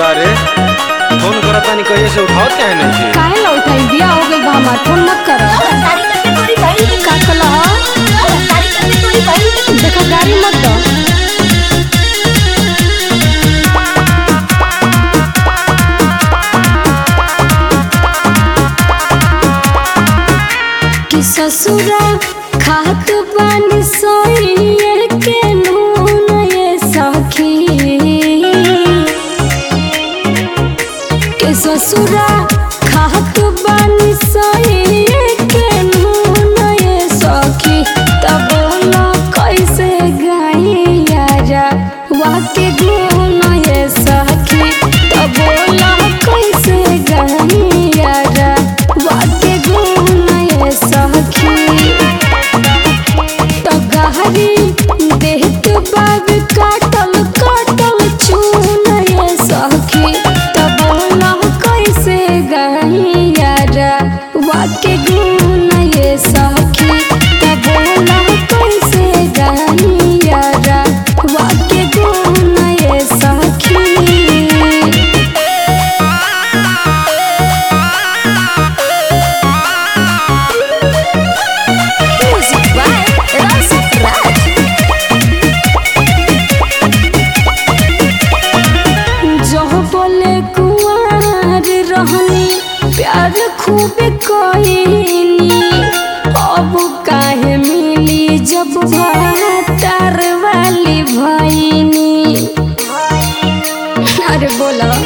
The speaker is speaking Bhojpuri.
का रे फोन करत तानी कहिए से उठावत काहे नहीं थी काहे ला उठाई बिया हो गइल बा हमार फोन मत कर का कला देखा गाड़ी मत दो कि ससुरा खात बानी सोइए के नून ये सखी के ससुरा खात बानी सोइए के नून ये सखी तब बोला कैसे गाई यारा वाके गुण ये सखी तब बोला कैसे गाई यारा वाके गुण ये सखी तो गहरी देहत बाब काटल काटल चून ये सखी तब बोला कैसे गैयारा वाके गुण ये सखी तब बोला कैसे गैयारा वाके गुण ये सखी Music by Rasa Raj. जो बोले कुंवर रहनी प्यार खूब कोइनी अब काहे मिली जब भातार वाली भइनी अरे बोला